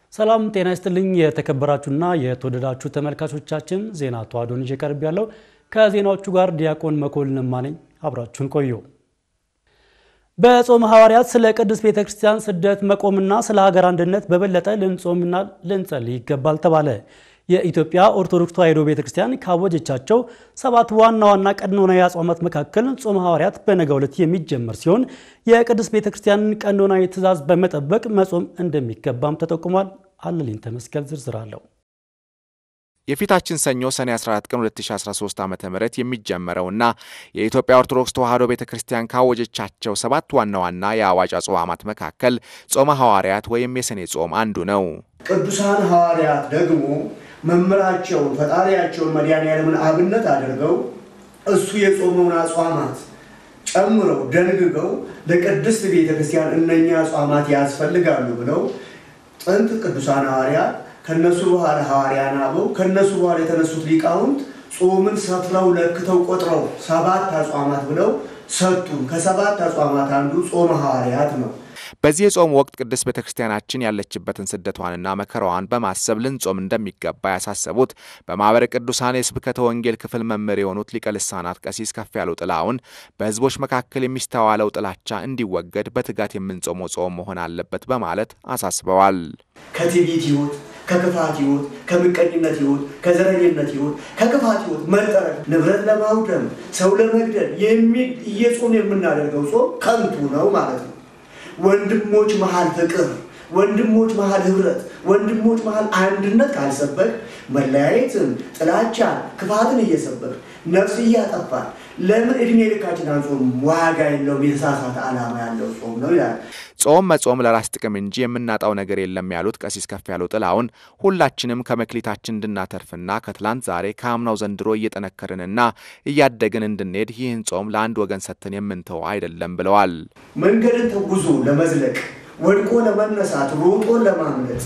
ሰላም ጤና ይስጥልኝ። የተከበራችሁና የተወደዳችሁ ተመልካቾቻችን ዜና ተዋዶን ይዤ ቀርብ ያለው ከዜናዎቹ ጋር ዲያቆን መኮንን ማነኝ። አብራችሁን ቆዩ። በጾመ ሐዋርያት ስለ ቅድስት ቤተ ክርስቲያን ስደት መቆምና ስለ ሀገር አንድነት በበለጠ ልንጾምና ልንጸልይ ይገባል ተባለ። የኢትዮጵያ ኦርቶዶክስ ተዋሕዶ ቤተ ክርስቲያን ካወጀቻቸው ሰባት ዋና ዋና ቀኖናዊ አጽዋማት መካከል ጾመ ሐዋርያት በነገው ዕለት የሚጀመር ሲሆን የቅድስት ቤተ ክርስቲያንን ቀኖናዊ ትእዛዝ በመጠበቅ መጾም እንደሚገባም ተጠቁሟል። አለልኝ ተመስገን ዝርዝር አለው። የፊታችን ሰኞ ሰኔ 14 ቀን 2013 ዓ ም የሚጀመረውና የኢትዮጵያ ኦርቶዶክስ ተዋሕዶ ቤተ ክርስቲያን ካወጀቻቸው ሰባት ዋና ዋና የአዋጅ አጽዋማት መካከል ጾመ ሐዋርያት ወይም የሰኔ ጾም አንዱ ነው። ቅዱሳን ሐዋርያት ደግሞ መምህራቸውን ፈጣሪያቸውን መድኃኔዓለምን አብነት አድርገው እሱ የጾመውን አጽዋማት ጨምረው ደንግገው ለቅድስት ቤተ ክርስቲያን እነኛ አጽዋማት ያስፈልጋሉ ብለው ጥንት ቅዱሳን ሐዋርያት ከነሱ በኋላ ሐዋርያን አበው ከነሱ በኋላ የተነሱት ሊቃውንት ጾምን ሰፍረው ለክተው ቆጥረው ሰባት አጽዋማት ብለው ሰጡን። ከሰባት አጽዋማት አንዱ ጾመ ሐዋርያት ነው። በዚህ የጾም ወቅት ቅድስት ቤተ ክርስቲያናችን ያለችበትን ስደቷንና መከራዋን በማሰብ ልንጾም እንደሚገባ ያሳሰቡት በማኅበረ ቅዱሳን የስብከተ ወንጌል ክፍል መምህር የሆኑት ሊቀ ልሳናት ቀሲስ ከፍ ያለው ጥላውን በሕዝቦች መካከል የሚስተዋለው ጥላቻ እንዲወገድ በትጋት የምንጾመው ጾም መሆን አለበት በማለት አሳስበዋል። ከትዕቢት ሕይወት፣ ከክፋት ሕይወት፣ ከምቀኝነት ሕይወት፣ ከዘረኝነት ሕይወት፣ ከክፋት ሕይወት መጠረግ፣ ንብረት ለማውደም፣ ሰው ለመግደል እየጾም የምናደርገው ጾም ከንቱ ነው ማለት ነው። ወንድሞች መሃል ፍቅር፣ ወንድሞች መሃል ህብረት፣ ወንድሞች መሃል አንድነት ካልሰበክ መለያየትን፣ ጥላቻን፣ ክፋትን እየሰበክ ነፍስ እያጠፋል ለምን እድሜ ልካችን አንጾም? ዋጋ የለውም። የተሳሳተ ዓላማ ያለው ጾም ነው ይላል። ጾም መጾም ለራስ ጥቅም እንጂ የምናጣው ነገር የለም ያሉት ቀሲስ ከፍ ያለው ጥላውን ሁላችንም ከመክሊታችን እንድናተርፍና ከትላንት ዛሬ ከአምናው ዘንድሮ እየጠነከርንና እያደግን እንድንሄድ ይህን ጾም ለአንድ ወገን ሰጥተን የምንተው አይደለም ብለዋል። መንገድን ተጉዞ ለመዝለቅ ወድቆ ለመነሳት ሮጦ ለማምለጥ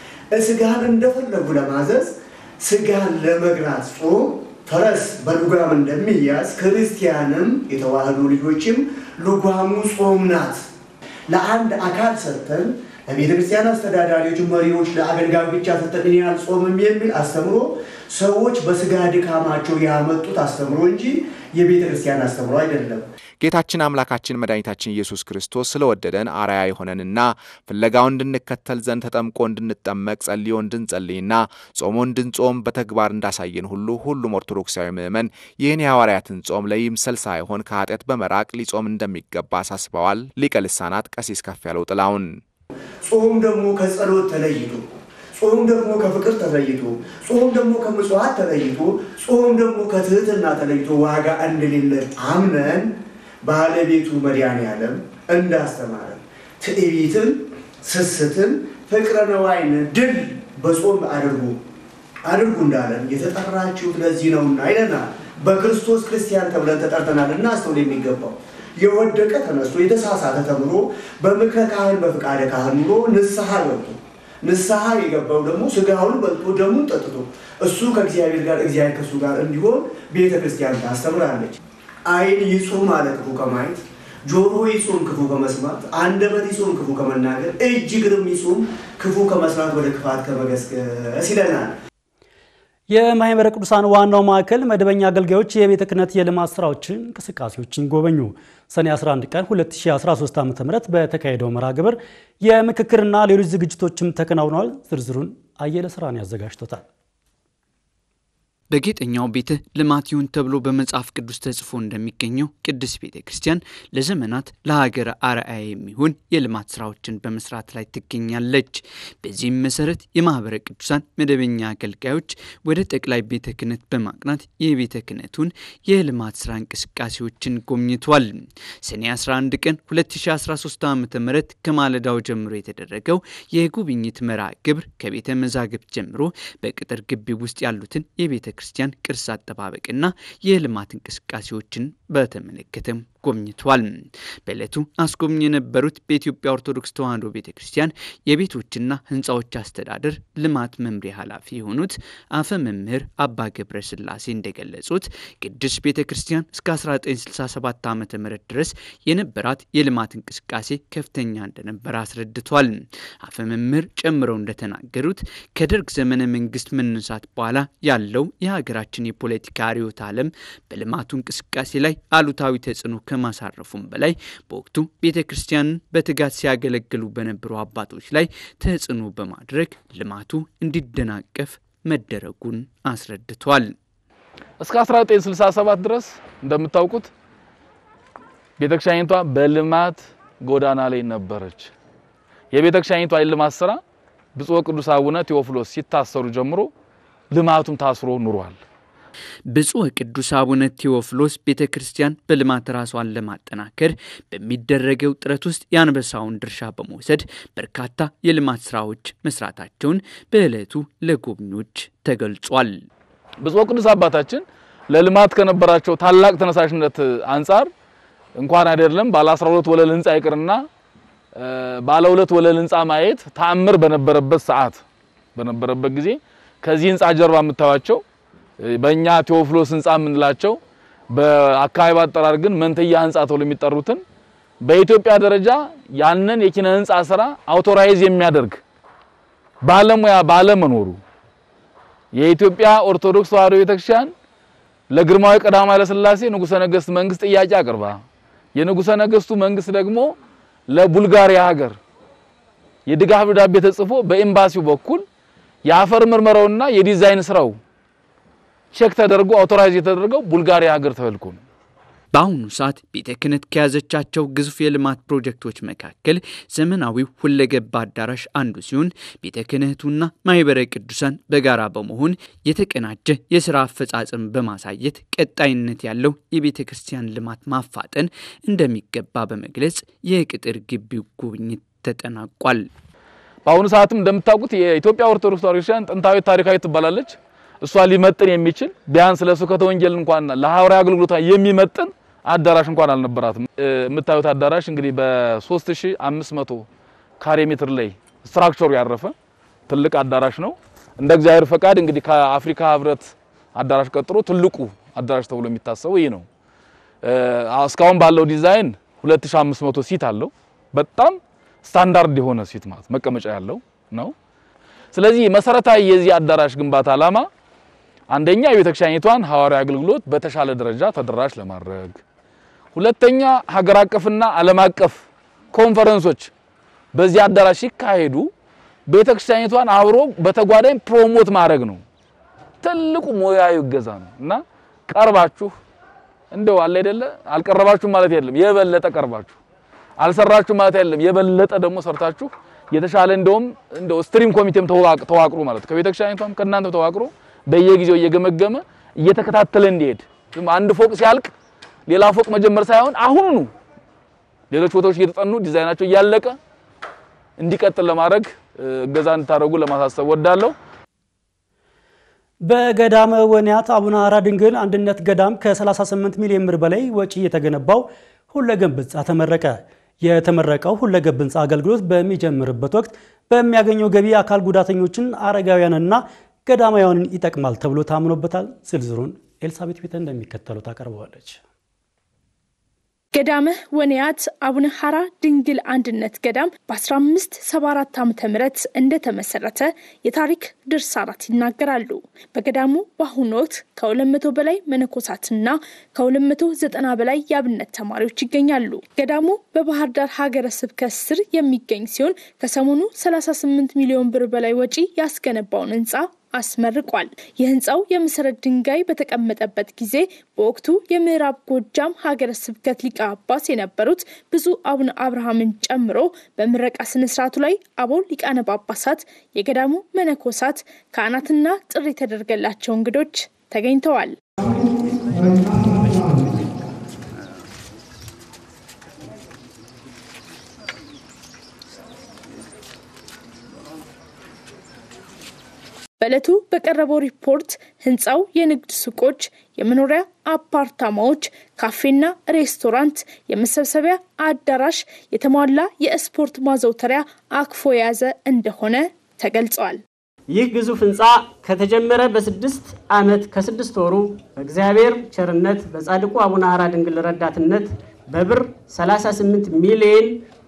ስጋን እንደፈለጉ ለማዘዝ ስጋን ለመግራት ጾም ፈረስ በልጓም እንደሚያዝ ክርስቲያንም የተዋህዶ ልጆችም ልጓሙ ጾም ናት። ለአንድ አካል ሰጥተን ለቤተ ክርስቲያን አስተዳዳሪዎች፣ መሪዎች፣ ለአገልጋዮች ብቻ ሰጥተን እኔ አልጾምም የሚል አስተምሮ ሰዎች በስጋ ድካማቸው ያመጡት አስተምሮ እንጂ የቤተ ክርስቲያን አስተምሮ አይደለም። ጌታችን አምላካችን መድኃኒታችን ኢየሱስ ክርስቶስ ስለወደደን አርአያ የሆነንና ፍለጋውን እንድንከተል ዘንድ ተጠምቆ እንድንጠመቅ ጸልዮ እንድንጸልይና ጾሞ እንድንጾም በተግባር እንዳሳየን ሁሉ ሁሉም ኦርቶዶክሳዊ ምዕመን ይህን የሐዋርያትን ጾም ለይምሰል ሳይሆን ከኃጢአት በመራቅ ሊጾም እንደሚገባ አሳስበዋል። ሊቀ ልሳናት ቀሲስ ከፍ ያለው ጥላውን ጾም ደግሞ ከጸሎት ተለይቶ ጾም ደግሞ ከፍቅር ተለይቶ ጾም ደግሞ ከምጽዋት ተለይቶ ጾም ደግሞ ከትህትና ተለይቶ ዋጋ እንደሌለ አምነን ባለቤቱ መድኃኔዓለም እንዳስተማረን ትዕቢትን፣ ስስትን፣ ፍቅረ ነዋይን ድል በጾም አድርጉ አድርጉ እንዳለን የተጠራችሁት ለዚህ ነውና ይለናል። በክርስቶስ ክርስቲያን ተብለን ተጠርተናል። እናስተውል የሚገባው የወደቀ ተነስቶ የተሳሳተ ተምሮ በምክረ ካህን በፍቃደ ካህን ኑሮ ንስሐ ገብቶ ንስሐ የገባው ደግሞ ስጋውን በልቶ ደሙን ጠጥቶ እሱ ከእግዚአብሔር ጋር እግዚአብሔር ከእሱ ጋር እንዲሆን ቤተ ክርስቲያን ታስተምራለች። ዓይን ይጹም አለ ክፉ ከማየት፣ ጆሮ ይጹም ክፉ ከመስማት፣ አንደበት ይጹም ክፉ ከመናገር፣ እጅ እግርም ይጹም ክፉ ከመስራት ወደ ክፋት ከመገስገስ ይለናል። የማኅበረ ቅዱሳን ዋናው ማዕከል መደበኛ አገልጋዮች የቤተ ክህነት የልማት ስራዎችን እንቅስቃሴዎችን ጎበኙ። ሰኔ 11 ቀን 2013 ዓ.ም በተካሄደው መርሃ ግብር የምክክርና ሌሎች ዝግጅቶችም ተከናውነዋል። ዝርዝሩን አየለ ስራን ያዘጋጅቶታል። በጌጠኛው ቤተ ልማት ይሁን ተብሎ በመጽሐፍ ቅዱስ ተጽፎ እንደሚገኘው ቅድስት ቤተ ክርስቲያን ለዘመናት ለሀገር አርአያ የሚሆን የልማት ስራዎችን በመስራት ላይ ትገኛለች። በዚህም መሰረት የማኅበረ ቅዱሳን መደበኛ አገልጋዮች ወደ ጠቅላይ ቤተ ክህነት በማቅናት የቤተ ክህነቱን የልማት ስራ እንቅስቃሴዎችን ጎብኝቷል። ሰኔ 11 ቀን 2013 ዓ ም ከማለዳው ጀምሮ የተደረገው የጉብኝት መርሃ ግብር ከቤተ መዛግብት ጀምሮ በቅጥር ግቢ ውስጥ ያሉትን የቤተ ክርስቲያን ቅርስ አጠባበቅና የልማት እንቅስቃሴዎችን በተመለከተም ጎብኝቷል። በዕለቱ አስጎብኝ የነበሩት በኢትዮጵያ ኦርቶዶክስ ተዋሕዶ ቤተ ክርስቲያን የቤቶችና ሕንፃዎች አስተዳደር ልማት መምሪያ ኃላፊ የሆኑት አፈ መምህር አባ ገብረ ስላሴ እንደገለጹት ቅዱስ ቤተ ክርስቲያን እስከ 1967 ዓ ም ድረስ የነበራት የልማት እንቅስቃሴ ከፍተኛ እንደነበረ አስረድቷል። አፈ መምህር ጨምረው እንደተናገሩት ከደርግ ዘመነ መንግስት መነሳት በኋላ ያለው የሀገራችን የፖለቲካ ርዕዮተ ዓለም በልማቱ እንቅስቃሴ ላይ አሉታዊ ተጽዕኖ ከማሳረፉም በላይ በወቅቱ ቤተ ክርስቲያንን በትጋት ሲያገለግሉ በነበሩ አባቶች ላይ ተጽዕኖ በማድረግ ልማቱ እንዲደናቀፍ መደረጉን አስረድቷል። እስከ 1967 ድረስ እንደምታውቁት ቤተክርስቲያኒቷ በልማት ጎዳና ላይ ነበረች። የቤተክርስቲያኒቷ የልማት ስራ ብፁዕ ቅዱስ አቡነ ቴዎፍሎስ ሲታሰሩ ጀምሮ ልማቱም ታስሮ ኑሯል። ብፁዕ ቅዱስ አቡነ ቴዎፍሎስ ቤተ ክርስቲያን በልማት ራሷን ለማጠናከር በሚደረገው ጥረት ውስጥ የአንበሳውን ድርሻ በመውሰድ በርካታ የልማት ስራዎች መስራታቸውን በዕለቱ ለጎብኚዎች ተገልጿል። ብፁዕ ቅዱስ አባታችን ለልማት ከነበራቸው ታላቅ ተነሳሽነት አንጻር እንኳን አይደለም ባለ 12 ወለል ህንፃ ይቅርና ባለ ሁለት ወለል ህንፃ ማየት ተአምር በነበረበት ሰዓት በነበረበት ጊዜ ከዚህ ህንፃ ጀርባ የምታዩቸው በእኛ ቴዎፍሎስ ህንፃ የምንላቸው በአካባቢ አጠራር ግን መንትያ ህንፃ ተብሎ የሚጠሩትን በኢትዮጵያ ደረጃ ያንን የኪነ ህንፃ ስራ አውቶራይዝ የሚያደርግ ባለሙያ ባለመኖሩ የኢትዮጵያ ኦርቶዶክስ ተዋሕዶ ቤተክርስቲያን ለግርማዊ ቀዳማዊ ኃይለ ሥላሴ ንጉሠ ነገሥት መንግስት ጥያቄ አቅርባ የንጉሠ ነገሥቱ መንግስት ደግሞ ለቡልጋሪያ ሀገር የድጋፍ ደብዳቤ ተጽፎ በኤምባሲው በኩል የአፈር ምርመራውና የዲዛይን ስራው ቼክ ተደርጎ አውቶራይዝ የተደረገው ቡልጋሪያ ሀገር ተልኮ ነው። በአሁኑ ሰዓት ቤተ ክህነት ከያዘቻቸው ግዙፍ የልማት ፕሮጀክቶች መካከል ዘመናዊው ሁለገብ አዳራሽ አንዱ ሲሆን ቤተ ክህነቱና ማህበረ ቅዱሳን በጋራ በመሆን የተቀናጀ የስራ አፈጻጸም በማሳየት ቀጣይነት ያለው የቤተ ክርስቲያን ልማት ማፋጠን እንደሚገባ በመግለጽ የቅጥር ግቢው ጉብኝት ተጠናቋል። በአሁኑ ሰዓትም እንደምታውቁት የኢትዮጵያ ኦርቶዶክስ ተዋሕዶ ቤተክርስቲያን ጥንታዊ ታሪካዊ ትባላለች። እሷ ሊመጥን የሚችል ቢያንስ ለስብከተ ወንጌል እንኳን ለሐዋርያዊ አገልግሎቷ የሚመጥን አዳራሽ እንኳን አልነበራትም። የምታዩት አዳራሽ እንግዲህ በ3500 ካሬ ሜትር ላይ ስትራክቸሩ ያረፈ ትልቅ አዳራሽ ነው። እንደ እግዚአብሔር ፈቃድ እንግዲህ ከአፍሪካ ህብረት አዳራሽ ቀጥሎ ትልቁ አዳራሽ ተብሎ የሚታሰበው ይህ ነው። እስካሁን ባለው ዲዛይን 2500 ሲት አለው። በጣም ስታንዳርድ የሆነ ሲት ማለት መቀመጫ ያለው ነው። ስለዚህ መሰረታዊ የዚህ አዳራሽ ግንባታ ዓላማ አንደኛ የቤተክርስቲያኒቷን ሐዋርያዊ አገልግሎት በተሻለ ደረጃ ተደራሽ ለማድረግ፣ ሁለተኛ ሀገር አቀፍና ዓለም አቀፍ ኮንፈረንሶች በዚህ አዳራሽ ሲካሄዱ ቤተክርስቲያኒቷን አብሮ በተጓዳኝ ፕሮሞት ማድረግ ነው። ትልቁ ሙያዊ እገዛ ነው እና ቀርባችሁ እንደው አለ አይደለ አልቀረባችሁ ማለት የለም፣ የበለጠ ቀርባችሁ አልሰራችሁ ማለት አይደለም፣ የበለጠ ደግሞ ሰርታችሁ የተሻለ እንደውም እንደው ስትሪም ኮሚቴም ተዋቅሮ ማለት ከቤተክርስቲያኒቷም ከእናንተም ተዋቅሮ በየጊዜው እየገመገመ እየተከታተለ እንዲሄድ አንድ ፎቅ ሲያልቅ ሌላ ፎቅ መጀመር ሳይሆን አሁኑ ሌሎች ቦታዎች እየተጠኑ ዲዛይናቸው እያለቀ እንዲቀጥል ለማድረግ እገዛ እንድታደርጉ ለማሳሰብ ወዳለሁ። በገዳመ ወንያት አቡነ ሐራ ድንግል አንድነት ገዳም ከ38 ሚሊዮን ብር በላይ ወጪ የተገነባው ሁለገብ ህንፃ ተመረቀ። የተመረቀው ሁለገብ ህንፃ አገልግሎት በሚጀምርበት ወቅት በሚያገኘው ገቢ አካል ጉዳተኞችን፣ አረጋውያንና ገዳማውያንን ይጠቅማል ተብሎ ታምኖበታል። ዝርዝሩን ኤልሳቤት ቤተ እንደሚከተለው ታቀርበዋለች። ገዳመ ወንያት አቡነ ሐራ ድንግል አንድነት ገዳም በ1574 ዓ ም እንደተመሰረተ የታሪክ ድርሳናት ይናገራሉ። በገዳሙ በአሁኑ ወቅት ከ200 በላይ መነኮሳትና ከ290 በላይ የአብነት ተማሪዎች ይገኛሉ። ገዳሙ በባህር ዳር ሀገረ ስብከት ስር የሚገኝ ሲሆን ከሰሞኑ 38 ሚሊዮን ብር በላይ ወጪ ያስገነባውን ህንፃ አስመርቋል። የህንፃው የመሰረት ድንጋይ በተቀመጠበት ጊዜ በወቅቱ የምዕራብ ጎጃም ሀገረ ስብከት ሊቀ ጳጳስ የነበሩት ብፁዕ አቡነ አብርሃምን ጨምሮ በምረቃ ስነስርዓቱ ላይ አበው ሊቃነ ጳጳሳት፣ የገዳሙ መነኮሳት፣ ካህናትና ጥሪ የተደረገላቸው እንግዶች ተገኝተዋል። በዕለቱ በቀረበው ሪፖርት ህንፃው የንግድ ሱቆች፣ የመኖሪያ አፓርታማዎች፣ ካፌና ሬስቶራንት፣ የመሰብሰቢያ አዳራሽ፣ የተሟላ የስፖርት ማዘውተሪያ አቅፎ የያዘ እንደሆነ ተገልጿል። ይህ ግዙፍ ህንፃ ከተጀመረ በስድስት ዓመት ከስድስት ወሩ በእግዚአብሔር ቸርነት በጻድቁ አቡነ ሐራ ድንግል ረዳትነት በብር 38 ሚሊዮን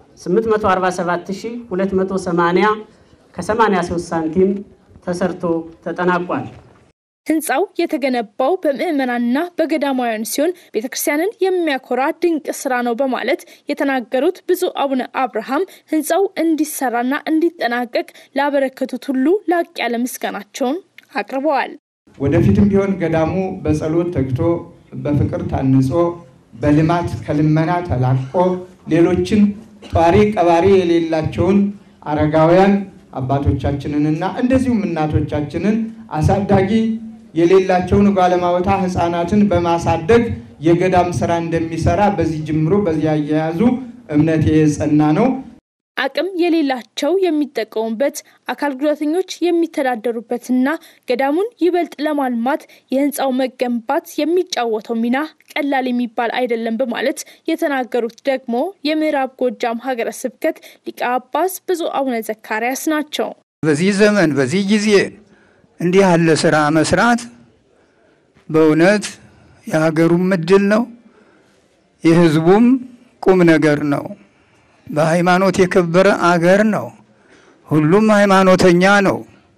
847280 ከ83 ሳንቲም ተሰርቶ ተጠናቋል። ህንፃው የተገነባው በምዕመናንና በገዳማውያን ሲሆን ቤተክርስቲያንን የሚያኮራ ድንቅ ስራ ነው በማለት የተናገሩት ብፁዕ አቡነ አብርሃም ህንፃው እንዲሰራና እንዲጠናቀቅ ላበረከቱት ሁሉ ላቅ ያለ ምስጋናቸውን አቅርበዋል። ወደፊትም ቢሆን ገዳሙ በጸሎት ተግቶ በፍቅር ታንጾ በልማት ከልመና ተላቆ ሌሎችን ጧሪ ቀባሪ የሌላቸውን አረጋውያን አባቶቻችንንና እንደዚሁም እናቶቻችንን አሳዳጊ የሌላቸውን ጓለማወታ ህፃናትን በማሳደግ የገዳም ስራ እንደሚሰራ በዚህ ጅምሮ በዚህ አያያዙ እምነት የጸና ነው። አቅም የሌላቸው የሚጠቀሙበት፣ አካል ጉዳተኞች የሚተዳደሩበትና ገዳሙን ይበልጥ ለማልማት የህንፃው መገንባት የሚጫወተው ሚና ቀላል የሚባል አይደለም በማለት የተናገሩት ደግሞ የምዕራብ ጎጃም ሀገረ ስብከት ሊቀ ጳጳስ ብፁዕ አቡነ ዘካርያስ ናቸው። በዚህ ዘመን በዚህ ጊዜ እንዲህ ያለ ስራ መስራት በእውነት የሀገሩም እድል ነው፣ የህዝቡም ቁም ነገር ነው። በሃይማኖት የከበረ አገር ነው። ሁሉም ሃይማኖተኛ ነው።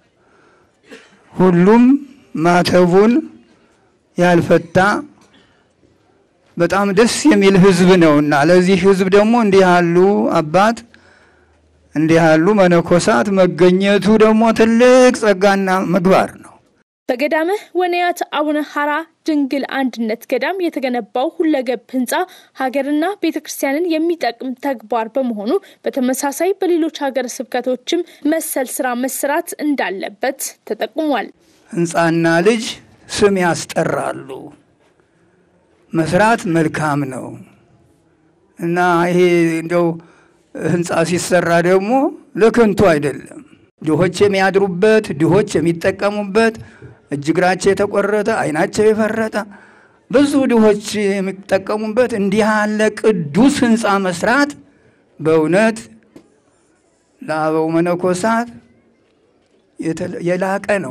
ሁሉም ማተቡን ያልፈታ በጣም ደስ የሚል ህዝብ ነውና ለዚህ ህዝብ ደግሞ እንዲህ ያሉ አባት እንዲህ ያሉ መነኮሳት መገኘቱ ደግሞ ትልቅ ጸጋና ምግባር ነው። በገዳመ ወንያት አቡነ ሐራ ድንግል አንድነት ገዳም የተገነባው ሁለገብ ህንፃ ሀገርና ቤተ ክርስቲያንን የሚጠቅም ተግባር በመሆኑ በተመሳሳይ በሌሎች ሀገረ ስብከቶችም መሰል ስራ መሰራት እንዳለበት ተጠቁሟል። ህንፃና ልጅ ስም ያስጠራሉ። መስራት መልካም ነው እና ይሄ እንደው ህንፃ ሲሰራ ደግሞ ለከንቱ አይደለም። ድሆች የሚያድሩበት፣ ድሆች የሚጠቀሙበት፣ እጅ እግራቸው የተቆረጠ አይናቸው የፈረጠ ብዙ ድሆች የሚጠቀሙበት እንዲህ ያለ ቅዱስ ህንፃ መስራት በእውነት ለአበው መነኮሳት የላቀ ነው።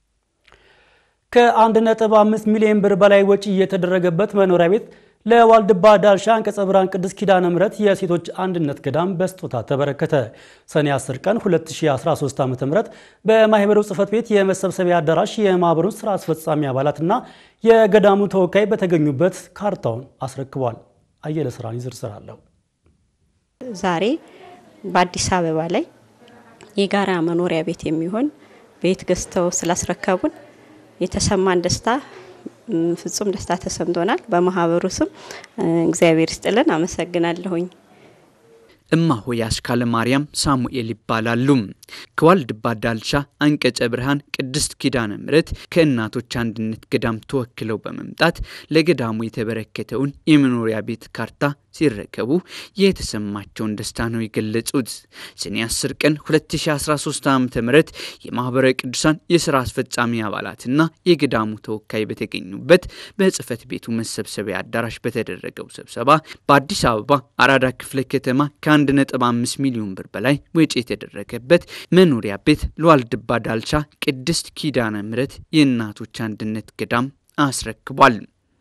ከአንድ ነጥብ አምስት ሚሊዮን ብር በላይ ወጪ የተደረገበት መኖሪያ ቤት ለዋልድባ ዳልሻ አንቀጸ ብርሃን ቅድስት ኪዳነ ምሕረት የሴቶች አንድነት ገዳም በስጦታ ተበረከተ። ሰኔ 10 ቀን 2013 ዓ.ም በማህበሩ ጽሕፈት ቤት የመሰብሰቢያ አዳራሽ የማህበሩን ስራ አስፈጻሚ አባላትና የገዳሙ ተወካይ በተገኙበት ካርታውን አስረክቧል። አየለ ስራን ዝርዝር አለው። ዛሬ በአዲስ አበባ ላይ የጋራ መኖሪያ ቤት የሚሆን ቤት ገዝተው ስላስረከቡን የተሰማን ደስታ ፍጹም ደስታ ተሰምቶናል። በማህበሩ ስም እግዚአብሔር ይስጥልን፣ አመሰግናለሁኝ። እማሆይ አስካለ ማርያም ሳሙኤል ይባላሉ። ከዋልድባ ዳልሻ አንቀጸ ብርሃን ቅድስት ኪዳነ ምሕረት ከእናቶች አንድነት ገዳም ተወክለው በመምጣት ለገዳሙ የተበረከተውን የመኖሪያ ቤት ካርታ ሲረከቡ የተሰማቸውን ደስታ ነው የገለጹት። ሰኔ 10 ቀን 2013 ዓ ም የማኅበረ ቅዱሳን የሥራ አስፈጻሚ አባላትና የገዳሙ ተወካይ በተገኙበት በጽሕፈት ቤቱ መሰብሰቢያ አዳራሽ በተደረገው ስብሰባ በአዲስ አበባ አራዳ ክፍለ ከተማ ከ1.5 ሚሊዮን ብር በላይ ወጪ የተደረገበት መኖሪያ ቤት ለዋልድባ ዳልቻ ቅድስት ኪዳነ ምሕረት የእናቶች አንድነት ገዳም አስረክቧል።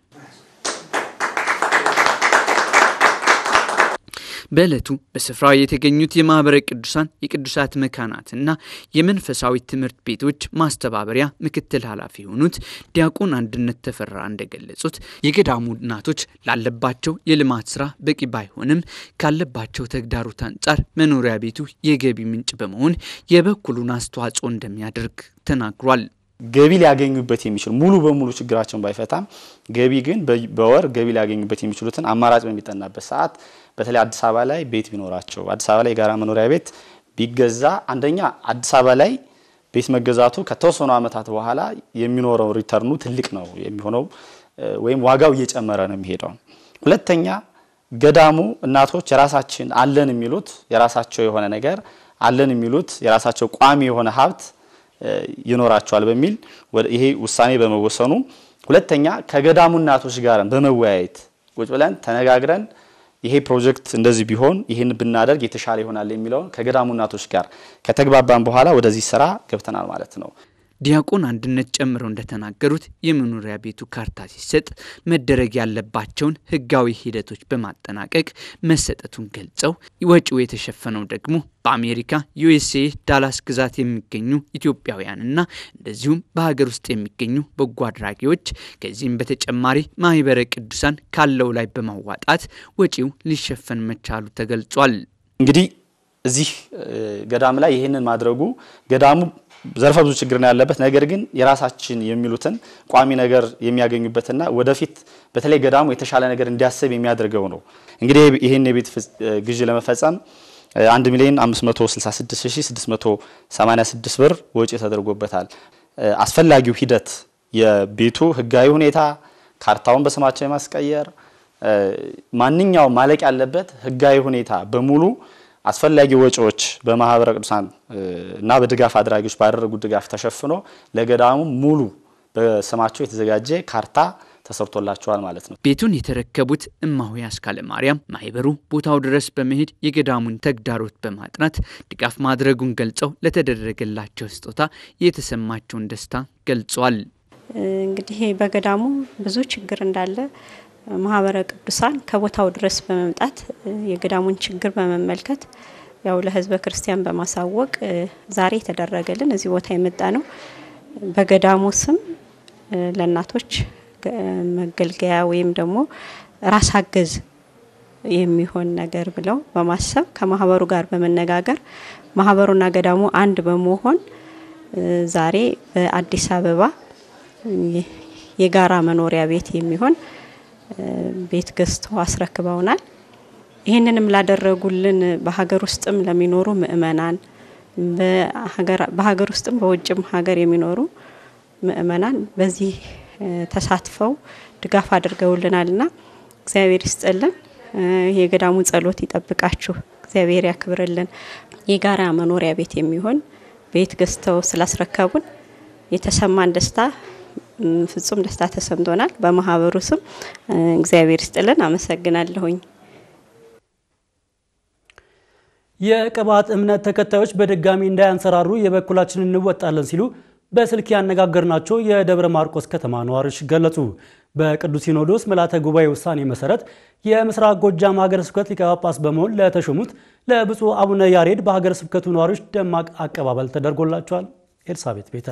በዕለቱ በስፍራው የተገኙት የማኅበረ ቅዱሳን የቅዱሳት መካናትና የመንፈሳዊ ትምህርት ቤቶች ማስተባበሪያ ምክትል ኃላፊ የሆኑት ዲያቆን አንድነት ተፈራ እንደገለጹት የገዳሙ እናቶች ላለባቸው የልማት ስራ በቂ ባይሆንም ካለባቸው ተግዳሮት አንጻር መኖሪያ ቤቱ የገቢ ምንጭ በመሆን የበኩሉን አስተዋጽኦ እንደሚያደርግ ተናግሯል። ገቢ ሊያገኙበት የሚችሉ ሙሉ በሙሉ ችግራቸውን ባይፈታም ገቢ ግን በወር ገቢ ሊያገኙበት የሚችሉትን አማራጭ በሚጠናበት ሰዓት በተለይ አዲስ አበባ ላይ ቤት ቢኖራቸው አዲስ አበባ ላይ የጋራ መኖሪያ ቤት ቢገዛ አንደኛ አዲስ አበባ ላይ ቤት መገዛቱ ከተወሰኑ ዓመታት በኋላ የሚኖረው ሪተርኑ ትልቅ ነው የሚሆነው ወይም ዋጋው እየጨመረ ነው የሚሄደው። ሁለተኛ ገዳሙ እናቶች የራሳችን አለን የሚሉት የራሳቸው የሆነ ነገር አለን የሚሉት የራሳቸው ቋሚ የሆነ ሀብት ይኖራቸዋል በሚል ይሄ ውሳኔ በመወሰኑ፣ ሁለተኛ ከገዳሙ እናቶች ጋር በመወያየት ቁጭ ብለን ተነጋግረን ይሄ ፕሮጀክት እንደዚህ ቢሆን ይህን ብናደርግ የተሻለ ይሆናል የሚለውን ከገዳሙ እናቶች ጋር ከተግባባን በኋላ ወደዚህ ስራ ገብተናል ማለት ነው። ዲያቆን አንድነት ጨምረው እንደተናገሩት የመኖሪያ ቤቱ ካርታ ሲሰጥ መደረግ ያለባቸውን ሕጋዊ ሂደቶች በማጠናቀቅ መሰጠቱን ገልጸው ወጪው የተሸፈነው ደግሞ በአሜሪካ ዩኤስኤ ዳላስ ግዛት የሚገኙ ኢትዮጵያውያንና እንደዚሁም በሀገር ውስጥ የሚገኙ በጎ አድራጊዎች ከዚህም በተጨማሪ ማህበረ ቅዱሳን ካለው ላይ በማዋጣት ወጪው ሊሸፈን መቻሉ ተገልጿል። እንግዲህ እዚህ ገዳም ላይ ይህንን ማድረጉ ገዳሙ ዘርፈ ብዙ ችግር ነው ያለበት። ነገር ግን የራሳችን የሚሉትን ቋሚ ነገር የሚያገኙበትና ወደፊት በተለይ ገዳሙ የተሻለ ነገር እንዲያስብ የሚያደርገው ነው። እንግዲህ ይህን የቤት ግዢ ለመፈጸም 1 ሚሊዮን 566686 ብር ወጪ ተደርጎበታል። አስፈላጊው ሂደት የቤቱ ህጋዊ ሁኔታ፣ ካርታውን በስማቸው የማስቀየር ማንኛውም ማለቅ ያለበት ህጋዊ ሁኔታ በሙሉ አስፈላጊ ወጪዎች በማህበረ ቅዱሳን እና በድጋፍ አድራጊዎች ባደረጉት ድጋፍ ተሸፍኖ ለገዳሙ ሙሉ በስማቸው የተዘጋጀ ካርታ ተሰርቶላቸዋል ማለት ነው። ቤቱን የተረከቡት እማሆይ አስካለ ማርያም ማህበሩ ቦታው ድረስ በመሄድ የገዳሙን ተግዳሮት በማጥናት ድጋፍ ማድረጉን ገልጸው ለተደረገላቸው ስጦታ የተሰማቸውን ደስታ ገልጿል። እንግዲህ በገዳሙ ብዙ ችግር እንዳለ ማህበረ ቅዱሳን ከቦታው ድረስ በመምጣት የገዳሙን ችግር በመመልከት ያው ለህዝበ ክርስቲያን በማሳወቅ ዛሬ የተደረገልን እዚህ ቦታ የመጣ ነው። በገዳሙ ስም ለእናቶች መገልገያ ወይም ደግሞ ራስ አገዝ የሚሆን ነገር ብለው በማሰብ ከማህበሩ ጋር በመነጋገር ማህበሩና ገዳሙ አንድ በመሆን ዛሬ በአዲስ አበባ የጋራ መኖሪያ ቤት የሚሆን ቤት ገዝተው አስረክበውናል። ይህንንም ላደረጉልን በሀገር ውስጥም ለሚኖሩ ምእመናን በሀገር ውስጥም በውጭም ሀገር የሚኖሩ ምእመናን በዚህ ተሳትፈው ድጋፍ አድርገውልናልና እግዚአብሔር ይስጥልን። የገዳሙ ጸሎት ይጠብቃችሁ፣ እግዚአብሔር ያክብርልን። የጋራ መኖሪያ ቤት የሚሆን ቤት ገዝተው ስላስረከቡን የተሰማን ደስታ ፍጹም ደስታ ተሰምቶናል። በማህበሩ ስም እግዚአብሔር ይስጥልን፣ አመሰግናለሁኝ። የቅባት እምነት ተከታዮች በድጋሚ እንዳያንሰራሩ የበኩላችንን እንወጣለን ሲሉ በስልክ ያነጋገርናቸው የደብረ ማርቆስ ከተማ ነዋሪዎች ገለጹ። በቅዱስ ሲኖዶስ ምልዓተ ጉባኤ ውሳኔ መሰረት የምስራቅ ጎጃም ሀገረ ስብከት ሊቀ ጳጳስ በመሆን ለተሾሙት ለብፁዕ አቡነ ያሬድ በሀገረ ስብከቱ ነዋሪዎች ደማቅ አቀባበል ተደርጎላቸዋል። ኤልሳቤት ቤተ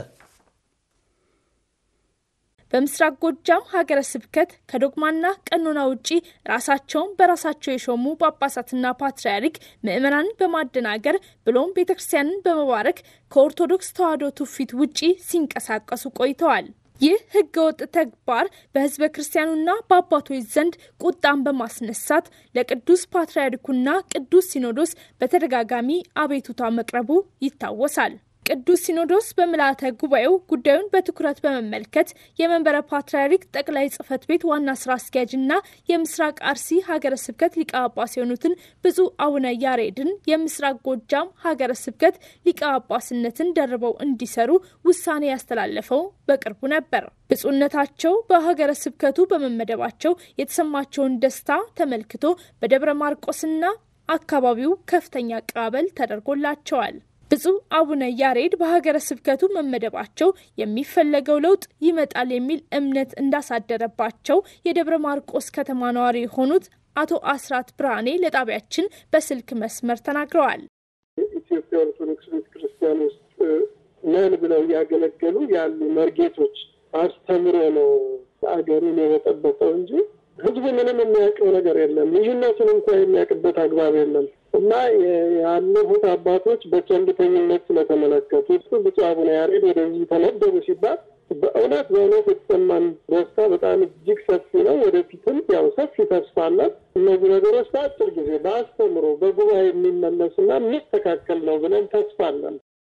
በምስራቅ ጎጃም ሀገረ ስብከት ከዶግማና ቀኖና ውጪ ራሳቸውን በራሳቸው የሾሙ ጳጳሳትና ፓትርያርክ ምዕመናንን በማደናገር ብሎም ቤተ ክርስቲያንን በመባረክ ከኦርቶዶክስ ተዋሕዶ ትውፊት ውጪ ሲንቀሳቀሱ ቆይተዋል። ይህ ህገወጥ ተግባር በህዝበ ክርስቲያኑና በአባቶች ዘንድ ቁጣን በማስነሳት ለቅዱስ ፓትርያርኩና ቅዱስ ሲኖዶስ በተደጋጋሚ አቤቱታ መቅረቡ ይታወሳል። ቅዱስ ሲኖዶስ በምልዓተ ጉባኤው ጉዳዩን በትኩረት በመመልከት የመንበረ ፓትርያርክ ጠቅላይ ጽሕፈት ቤት ዋና ስራ አስኪያጅና የምስራቅ አርሲ ሀገረ ስብከት ሊቀ ጳጳስ የሆኑትን ብፁዕ አቡነ ያሬድን የምስራቅ ጎጃም ሀገረ ስብከት ሊቀ ጳጳስነትን ደርበው እንዲሰሩ ውሳኔ ያስተላለፈው በቅርቡ ነበር። ብፁዕነታቸው በሀገረ ስብከቱ በመመደባቸው የተሰማቸውን ደስታ ተመልክቶ በደብረ ማርቆስና አካባቢው ከፍተኛ አቀባበል ተደርጎላቸዋል። ብፁዕ አቡነ ያሬድ በሀገረ ስብከቱ መመደባቸው የሚፈለገው ለውጥ ይመጣል የሚል እምነት እንዳሳደረባቸው የደብረ ማርቆስ ከተማ ነዋሪ የሆኑት አቶ አስራት ብርሃኔ ለጣቢያችን በስልክ መስመር ተናግረዋል። ኢትዮጵያ ኦርቶዶክስ ቤተ ክርስቲያን ውስጥ ነን ብለው እያገለገሉ ያሉ መርጌቶች አስተምሮ ነው አገሩን የበጠበጠው እንጂ ህዝቡ ምንም የሚያውቀው ነገር የለም። ልዩነቱን እንኳ የሚያውቅበት አግባብ የለም እና ያለፉት አባቶች በቸልተኝነት ስለተመለከቱት ብፁዕ አቡነ ያሬድ ወደዚህ ተመደቡ ሲባል በእውነት በእውነት የተሰማን ደስታ በጣም እጅግ ሰፊ ነው። ወደፊትም ያው ሰፊ ተስፋ አለን። እነዚህ ነገሮች በአጭር ጊዜ በአስተምሮ በጉባኤ የሚመለስና የሚስተካከል ነው ብለን ተስፋ አለን።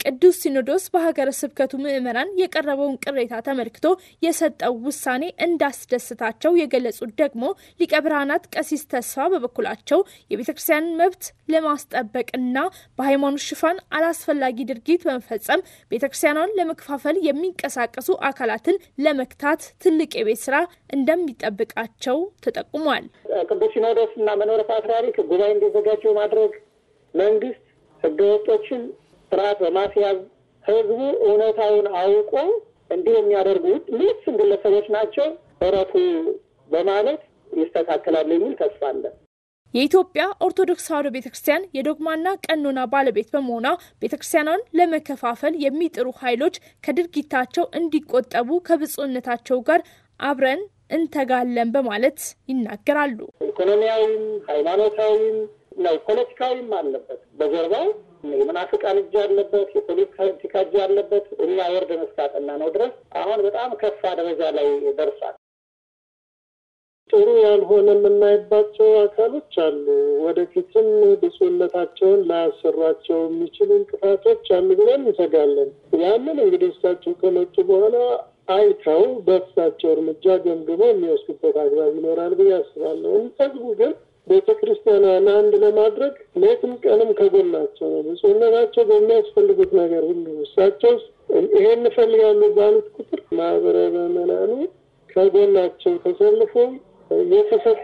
ቅዱስ ሲኖዶስ በሀገረ ስብከቱ ምዕመናን የቀረበውን ቅሬታ ተመልክቶ የሰጠው ውሳኔ እንዳስደስታቸው የገለጹት ደግሞ ሊቀ ብርሃናት ቀሲስ ተስፋ በበኩላቸው የቤተ ክርስቲያንን መብት ለማስጠበቅና በሃይማኖት ሽፋን አላስፈላጊ ድርጊት በመፈጸም ቤተ ክርስቲያኗን ለመከፋፈል የሚንቀሳቀሱ አካላትን ለመክታት ትልቅ የቤት ስራ እንደሚጠብቃቸው ተጠቁሟል። ቅዱስ ሲኖዶስ እና መንበረ ፓትርያርክ ጉባኤ እንዲዘጋጁ ማድረግ መንግስት ህገወጦችን ስርዓት በማስያዝ ህዝቡ እውነታውን አውቆ እንዲህ የሚያደርጉት ምልስም ግለሰቦች ናቸው እረፉ በማለት ይስተካከላል የሚል ተስፋ አለ። የኢትዮጵያ ኦርቶዶክስ ተዋሕዶ ቤተ ክርስቲያን የዶግማና ቀኖና ባለቤት በመሆኗ ቤተ ክርስቲያኗን ለመከፋፈል የሚጥሩ ኃይሎች ከድርጊታቸው እንዲቆጠቡ ከብፁዕነታቸው ጋር አብረን እንተጋለን በማለት ይናገራሉ። ኢኮኖሚያዊም ሃይማኖታዊም ነው ፖለቲካዊም አለበት። በጀርባው የመናፍቃን እጅ አለበት፣ የፖለቲካ እጅ አለበት። እኛ ወርደን እስካጠና ነው ድረስ አሁን በጣም ከፋ ደረጃ ላይ ደርሷል። ጥሩ ያልሆነ የምናይባቸው አካሎች አሉ። ወደፊትም ብፁዕነታቸውን ላያሰሯቸው የሚችሉ እንቅፋቶች አሉ ብለን እንሰጋለን። ያንን እንግዲህ እሳቸው ከመጡ በኋላ አይተው በእሳቸው እርምጃ ገምግመው የሚወስዱበት አግባብ ይኖራል ብዬ አስባለሁ። ህዝቡ ግን ቤተ ክርስቲያኗን አንድ ለማድረግ ሌትም ቀንም ከጎናቸው ነው። ብፁዕነታቸው በሚያስፈልጉት ነገር ሁሉ እሳቸው ይሄን እንፈልጋሉ ባሉት ቁጥር ማህበረ ምዕመናኑ ከጎናቸው ተሰልፎ የተሰጥ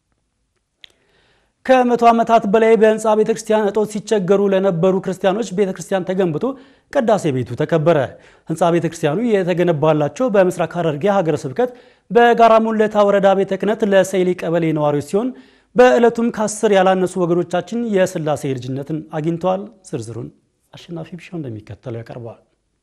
ከመቶ ዓመታት በላይ በህንፃ ቤተ ክርስቲያን እጦት ሲቸገሩ ለነበሩ ክርስቲያኖች ቤተ ክርስቲያን ተገንብቶ ቅዳሴ ቤቱ ተከበረ። ህንፃ ቤተ ክርስቲያኑ የተገነባላቸው በምስራቅ ሐረርጌ ሀገረ ስብከት በጋራ ሙለታ ወረዳ ቤተ ክህነት ለሰይሊ ቀበሌ ነዋሪዎች ሲሆን በዕለቱም ከአስር ያላነሱ ወገኖቻችን የስላሴ ልጅነትን አግኝተዋል። ዝርዝሩን አሸናፊ ቢሻው እንደሚከተለው ያቀርበዋል።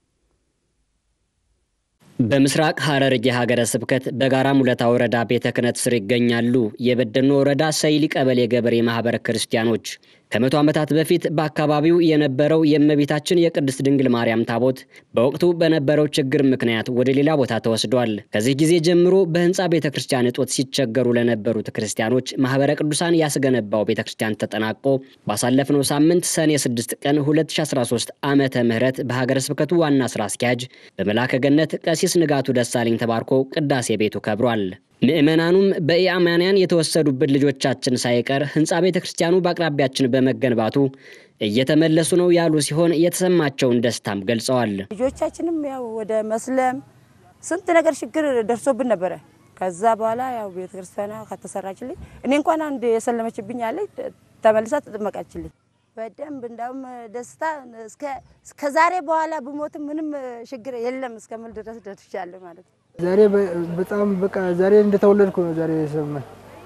በምስራቅ ሐረርጌ ሀገረ ስብከት በጋራ ሙለታ ወረዳ ቤተ ክህነት ስር ይገኛሉ የበደኖ ወረዳ ሰይሊ ቀበሌ ገበሬ ማህበረ ክርስቲያኖች። ከመቶ ዓመታት በፊት በአካባቢው የነበረው የእመቤታችን የቅድስት ድንግል ማርያም ታቦት በወቅቱ በነበረው ችግር ምክንያት ወደ ሌላ ቦታ ተወስዷል። ከዚህ ጊዜ ጀምሮ በህንፃ ቤተ ክርስቲያን እጦት ሲቸገሩ ለነበሩት ክርስቲያኖች ማህበረ ቅዱሳን ያስገነባው ቤተ ክርስቲያን ተጠናቆ ባሳለፍነው ሳምንት ሰኔ 6 ቀን 2013 ዓመተ ምህረት በሀገረ ስብከቱ ዋና ስራ አስኪያጅ በመላከ ገነት ቀሲስ ንጋቱ ደሳለኝ ተባርኮ ቅዳሴ ቤቱ ከብሯል። ምዕመናኑም በኢአማንያን የተወሰዱብን ልጆቻችን ሳይቀር ህንፃ ቤተ ክርስቲያኑ በአቅራቢያችን በመገንባቱ እየተመለሱ ነው ያሉ ሲሆን የተሰማቸውን ደስታም ገልጸዋል። ልጆቻችንም ያው ወደ መስለም ስንት ነገር ችግር ደርሶብን ነበረ። ከዛ በኋላ ያው ቤተ ክርስቲያኗ ከተሰራችልኝ እኔ እንኳን አንድ የሰለመችብኝ አለች ተመልሳ ተጠመቃችልኝ። በደንብ እንዳውም ደስታ እስከ ዛሬ በኋላ ብሞትም ምንም ችግር የለም እስከምል ድረስ ደርሻለሁ ማለት ነው። ዛሬ በጣም በቃ ዛሬ እንደተወለድኩ ነው ዛሬ የሰማኝ።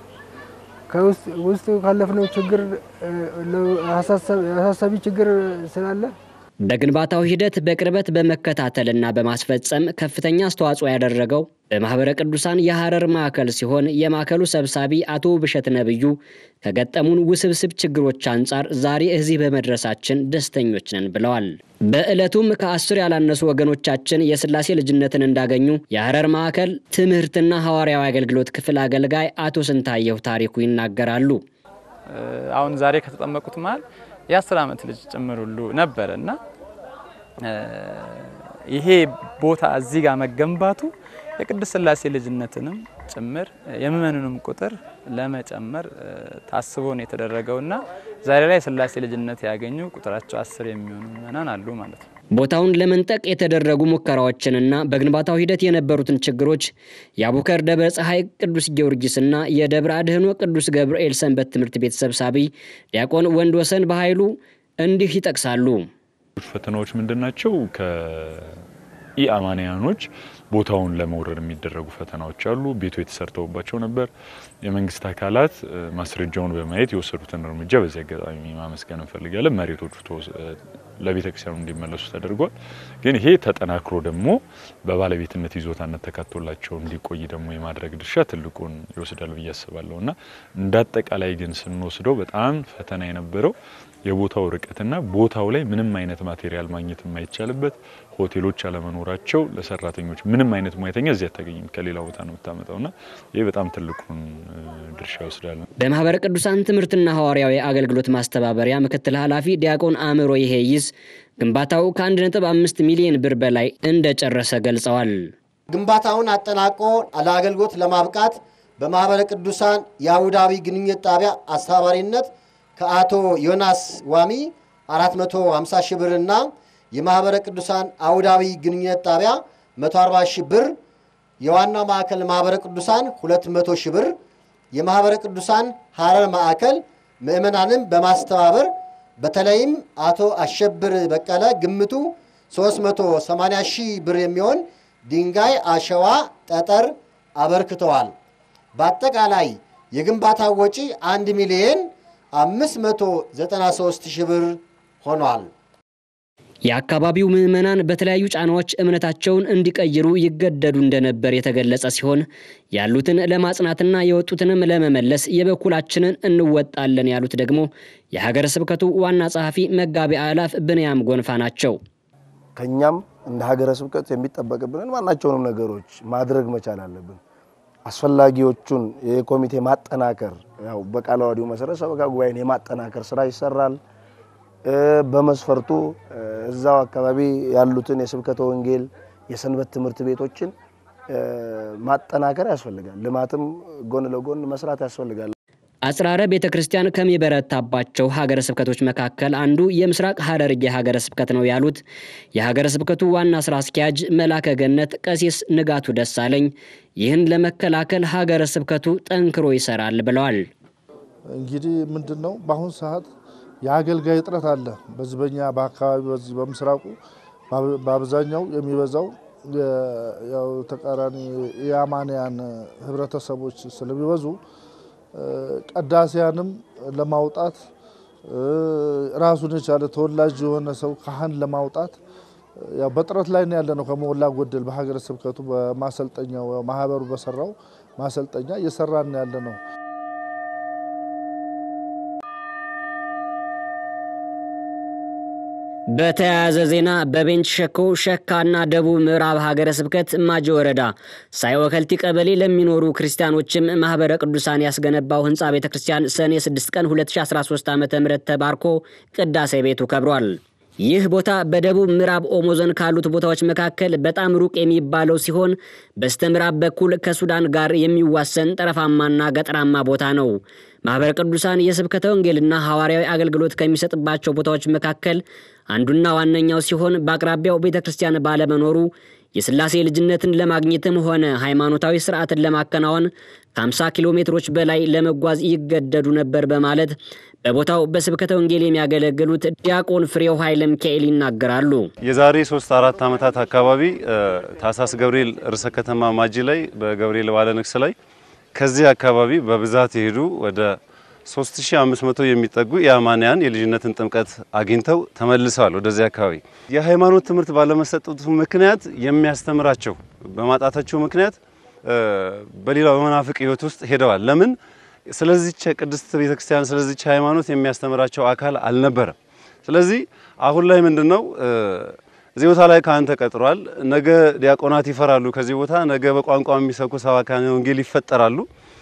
ከውስጥ ካለፍነው ችግር አሳሳቢ ችግር ስላለ በግንባታው ሂደት በቅርበት በመከታተልና በማስፈጸም ከፍተኛ አስተዋጽኦ ያደረገው በማኅበረ ቅዱሳን የሐረር ማዕከል ሲሆን የማዕከሉ ሰብሳቢ አቶ ብሸት ነብዩ ከገጠሙን ውስብስብ ችግሮች አንጻር ዛሬ እዚህ በመድረሳችን ደስተኞች ነን ብለዋል። በዕለቱም ከአስር ያላነሱ ወገኖቻችን የስላሴ ልጅነትን እንዳገኙ የሐረር ማዕከል ትምህርትና ሐዋርያዊ አገልግሎት ክፍል አገልጋይ አቶ ስንታየሁ ታሪኩ ይናገራሉ። አሁን ዛሬ ከተጠመቁት መሀል የአስር ዓመት ልጅ ጭምር ሁሉ ነበረ እና ይሄ ቦታ እዚህ ጋር መገንባቱ የቅድስት ስላሴ ልጅነትንም ጭምር የምእመኑንም ቁጥር ለመጨመር ታስቦ ነው የተደረገው እና ዛሬ ላይ የስላሴ ልጅነት ያገኙ ቁጥራቸው አስር የሚሆኑ ምእመናን አሉ ማለት ነው። ቦታውን ለመንጠቅ የተደረጉ ሙከራዎችንና በግንባታው ሂደት የነበሩትን ችግሮች የአቡከር ደብረ ፀሐይ ቅዱስ ጊዮርጊስና የደብረ አድህኖ ቅዱስ ገብርኤል ሰንበት ትምህርት ቤት ሰብሳቢ ዲያቆን ወንድ ወሰን በኃይሉ እንዲህ ይጠቅሳሉ። ፈተናዎች ምንድን ናቸው? ከኢአማንያኖች ቦታውን ለመውረር የሚደረጉ ፈተናዎች አሉ። ቤቱ የተሰርተውባቸው ነበር። የመንግስት አካላት ማስረጃውን በማየት የወሰዱትን እርምጃ በዚህ አጋጣሚ ማመስገን እንፈልጋለን። መሬቶቹ ለቤተ ክርስቲያኑ እንዲመለሱ ተደርጓል። ግን ይሄ ተጠናክሮ ደግሞ በባለቤትነት ይዞታነት ተካቶላቸው እንዲቆይ ደግሞ የማድረግ ድርሻ ትልቁን ይወስዳል ብዬ አስባለሁ እና እንደ አጠቃላይ ግን ስንወስደው በጣም ፈተና የነበረው የቦታው ርቀትና ቦታው ላይ ምንም አይነት ማቴሪያል ማግኘት የማይቻልበት ሆቴሎች አለመኖራቸው ለሰራተኞች ምንም አይነት ሙያተኛ እዚህ አታገኝም፣ ከሌላ ቦታ ነው የምታመጣውና ይህ በጣም ትልቁን ድርሻ ይወስዳል። በማህበረ ቅዱሳን ትምህርትና ሐዋርያዊ አገልግሎት ማስተባበሪያ ምክትል ኃላፊ ዲያቆን አእምሮ ይሄይዝ ግንባታው ከ1.5 ሚሊዮን ብር በላይ እንደጨረሰ ገልጸዋል። ግንባታውን አጠናቆ ለአገልግሎት ለማብቃት በማኅበረ ቅዱሳን የአቡዳቢ ግንኙነት ጣቢያ አስተባባሪነት ከአቶ ዮናስ ዋሚ 450 ሺህ ብርና የማኅበረ ቅዱሳን አቡዳቢ ግንኙነት ጣቢያ 140 ሺህ ብር፣ የዋናው ማዕከል ማኅበረ ቅዱሳን 200 ሺህ ብር፣ የማኅበረ ቅዱሳን ሐረር ማዕከል ምዕመናንን በማስተባበር በተለይም አቶ አሸብር በቀለ ግምቱ 380 ሺህ ብር የሚሆን ድንጋይ፣ አሸዋ፣ ጠጠር አበርክተዋል። በአጠቃላይ የግንባታ ወጪ 1 ሚሊየን 593 ሺህ ብር ሆኗል። የአካባቢው ምዕመናን በተለያዩ ጫናዎች እምነታቸውን እንዲቀይሩ ይገደዱ እንደነበር የተገለጸ ሲሆን ያሉትን ለማጽናትና የወጡትንም ለመመለስ የበኩላችንን እንወጣለን ያሉት ደግሞ የሀገረ ስብከቱ ዋና ጸሐፊ መጋቢ አእላፍ ብንያም ጎንፋ ናቸው። ከኛም እንደ ሀገረ ስብከት የሚጠበቅብንን ማናቸውንም ነገሮች ማድረግ መቻል አለብን። አስፈላጊዎቹን የኮሚቴ ማጠናከር ያው በቃለ ዓዋዲው መሰረት ሰበካ ጉባኤን የማጠናከር ስራ ይሰራል። በመስፈርቱ እዛው አካባቢ ያሉትን የስብከተ ወንጌል የሰንበት ትምህርት ቤቶችን ማጠናከር ያስፈልጋል። ልማትም ጎን ለጎን መስራት ያስፈልጋል። አጽራረ ቤተ ክርስቲያን ከሚበረታባቸው ሀገረ ስብከቶች መካከል አንዱ የምስራቅ ሐረርጌ ሀገረ ስብከት ነው ያሉት የሀገረ ስብከቱ ዋና ስራ አስኪያጅ መላከ ገነት ቀሲስ ንጋቱ ደሳለኝ ይህን ለመከላከል ሀገረ ስብከቱ ጠንክሮ ይሰራል ብለዋል። እንግዲህ ምንድን ነው በአሁኑ ሰዓት የአገልጋይ እጥረት አለ። በዚህ በኛ በአካባቢ በዚህ በምስራቁ በአብዛኛው የሚበዛው ያው ተቃራኒ የአማንያን ህብረተሰቦች ስለሚበዙ ቀዳሲያንም ለማውጣት ራሱን የቻለ ተወላጅ የሆነ ሰው ካህን ለማውጣት ያው በጥረት ላይ ነው ያለ ነው። ከሞላ ጎደል በሀገረ ስብከቱ በማሰልጠኛው ማህበሩ በሰራው ማሰልጠኛ እየሰራን ያለ ነው። በተያያዘ ዜና በቤንች ሸኮ ሸካና ደቡብ ምዕራብ ሀገረ ስብከት ማጀ ወረዳ ሳይወከልቲ ቀበሌ ለሚኖሩ ክርስቲያኖችም ማህበረ ቅዱሳን ያስገነባው ህንፃ ቤተ ክርስቲያን ሰኔ 6 ቀን 2013 ዓ ም ተባርኮ ቅዳሴ ቤቱ ከብሯል። ይህ ቦታ በደቡብ ምዕራብ ኦሞ ዞን ካሉት ቦታዎች መካከል በጣም ሩቅ የሚባለው ሲሆን በስተ ምዕራብ በኩል ከሱዳን ጋር የሚዋሰን ጠረፋማና ገጠራማ ቦታ ነው። ማኅበረ ቅዱሳን የስብከተ ወንጌልና ሐዋርያዊ አገልግሎት ከሚሰጥባቸው ቦታዎች መካከል አንዱና ዋነኛው ሲሆን በአቅራቢያው ቤተ ክርስቲያን ባለመኖሩ የሥላሴ ልጅነትን ለማግኘትም ሆነ ሃይማኖታዊ ስርዓትን ለማከናወን ከ50 ኪሎ ሜትሮች በላይ ለመጓዝ ይገደዱ ነበር በማለት በቦታው በስብከተ ወንጌል የሚያገለግሉት ዲያቆን ፍሬው ኃይለ ሚካኤል ይናገራሉ። የዛሬ ሶስት አራት ዓመታት አካባቢ ታሳስ ገብርኤል ርዕሰ ከተማ ማጂ ላይ በገብርኤል ባለ ንግስ ላይ ከዚህ አካባቢ በብዛት የሄዱ ወደ 3500 የሚጠጉ የአማንያን የልጅነትን ጥምቀት አግኝተው ተመልሰዋል። ወደዚህ አካባቢ የሃይማኖት ትምህርት ባለመሰጠቱ ምክንያት የሚያስተምራቸው በማጣታቸው ምክንያት በሌላው በመናፍቅ ሕይወት ውስጥ ሄደዋል። ለምን? ስለዚች ቅድስት ቤተክርስቲያን ስለዚች ሃይማኖት የሚያስተምራቸው አካል አልነበረም። ስለዚህ አሁን ላይ ምንድነው እዚህ ቦታ ላይ ካህን ተቀጥሯል። ነገ ዲያቆናት ይፈራሉ። ከዚህ ቦታ ነገ በቋንቋ የሚሰብኩ ሰባክያነ ወንጌል ይፈጠራሉ።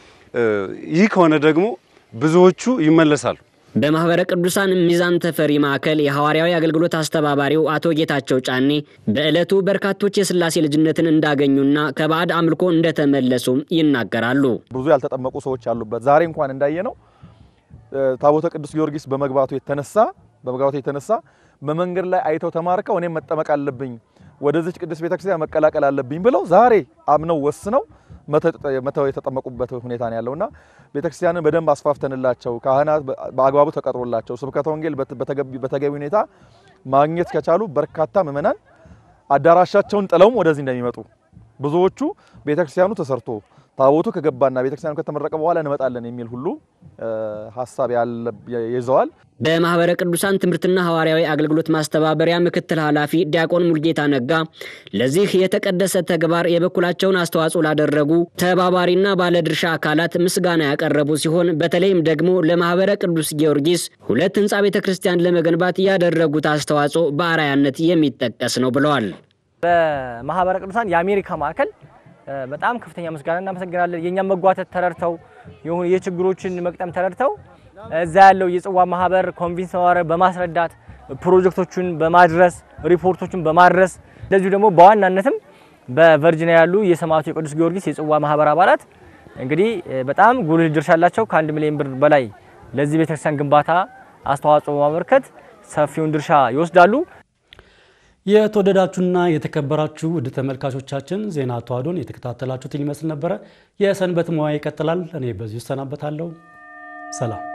ይህ ከሆነ ደግሞ ብዙዎቹ ይመለሳሉ። በማኅበረ ቅዱሳን ሚዛን ተፈሪ ማዕከል የሐዋርያዊ አገልግሎት አስተባባሪው አቶ ጌታቸው ጫኔ በዕለቱ በርካቶች የሥላሴ ልጅነትን እንዳገኙና ከባዕድ አምልኮ እንደተመለሱ ይናገራሉ። ብዙ ያልተጠመቁ ሰዎች ያሉበት ዛሬ እንኳን እንዳየነው ታቦተ ቅዱስ ጊዮርጊስ በመግባቱ የተነሳ በመግባቱ የተነሳ በመንገድ ላይ አይተው ተማርከው እኔም መጠመቅ አለብኝ ወደዚች ቅዱስ ቤተክርስቲያን መቀላቀል አለብኝ ብለው ዛሬ አምነው ወስነው መተው የተጠመቁበት ሁኔታ ነው ያለውና ቤተክርስቲያንን በደንብ አስፋፍተንላቸው ካህናት በአግባቡ ተቀጥሮላቸው ስብከተ ወንጌል በተገቢ ሁኔታ ማግኘት ከቻሉ በርካታ ምዕመናን አዳራሻቸውን ጥለውም ወደዚህ እንደሚመጡ ብዙዎቹ ቤተክርስቲያኑ ተሰርቶ ታቦቱ ከገባና ቤተክርስቲያኑ ከተመረቀ በኋላ እንመጣለን የሚል ሁሉ ሀሳብ ይዘዋል። በማኅበረ ቅዱሳን ትምህርትና ሐዋርያዊ አገልግሎት ማስተባበሪያ ምክትል ኃላፊ ዲያቆን ሙልጌታ ነጋ ለዚህ የተቀደሰ ተግባር የበኩላቸውን አስተዋጽኦ ላደረጉ ተባባሪና ባለድርሻ አካላት ምስጋና ያቀረቡ ሲሆን በተለይም ደግሞ ለማኅበረ ቅዱስ ጊዮርጊስ ሁለት ህንፃ ቤተ ክርስቲያን ለመገንባት ያደረጉት አስተዋጽኦ በአርአያነት የሚጠቀስ ነው ብለዋል። በማኅበረ ቅዱሳን የአሜሪካ ማዕከል በጣም ከፍተኛ ምስጋና እናመሰግናለን። የእኛም መጓተት ተረድተው የሆኑ የችግሮችን መቅጠም ተረድተው እዛ ያለው የጽዋ ማህበር ኮንቪንስ ማህበር በማስረዳት ፕሮጀክቶቹን በማድረስ ሪፖርቶቹን በማድረስ እንደዚሁ ደግሞ በዋናነትም በቨርጂኒያ ያሉ የሰማዕቱ የቅዱስ ጊዮርጊስ የጽዋ ማህበር አባላት እንግዲህ በጣም ጉልህ ድርሻ አላቸው። ከአንድ ሚሊዮን ብር በላይ ለዚህ ቤተክርስቲያን ግንባታ አስተዋጽኦ በማበርከት ሰፊውን ድርሻ ይወስዳሉ። የተወደዳችሁና የተከበራችሁ ውድ ተመልካቾቻችን ዜና ተዋዶን የተከታተላችሁትን ይመስል ነበረ። የሰንበት ሙያ ይቀጥላል። እኔ በዚሁ እሰናበታለሁ። ሰላም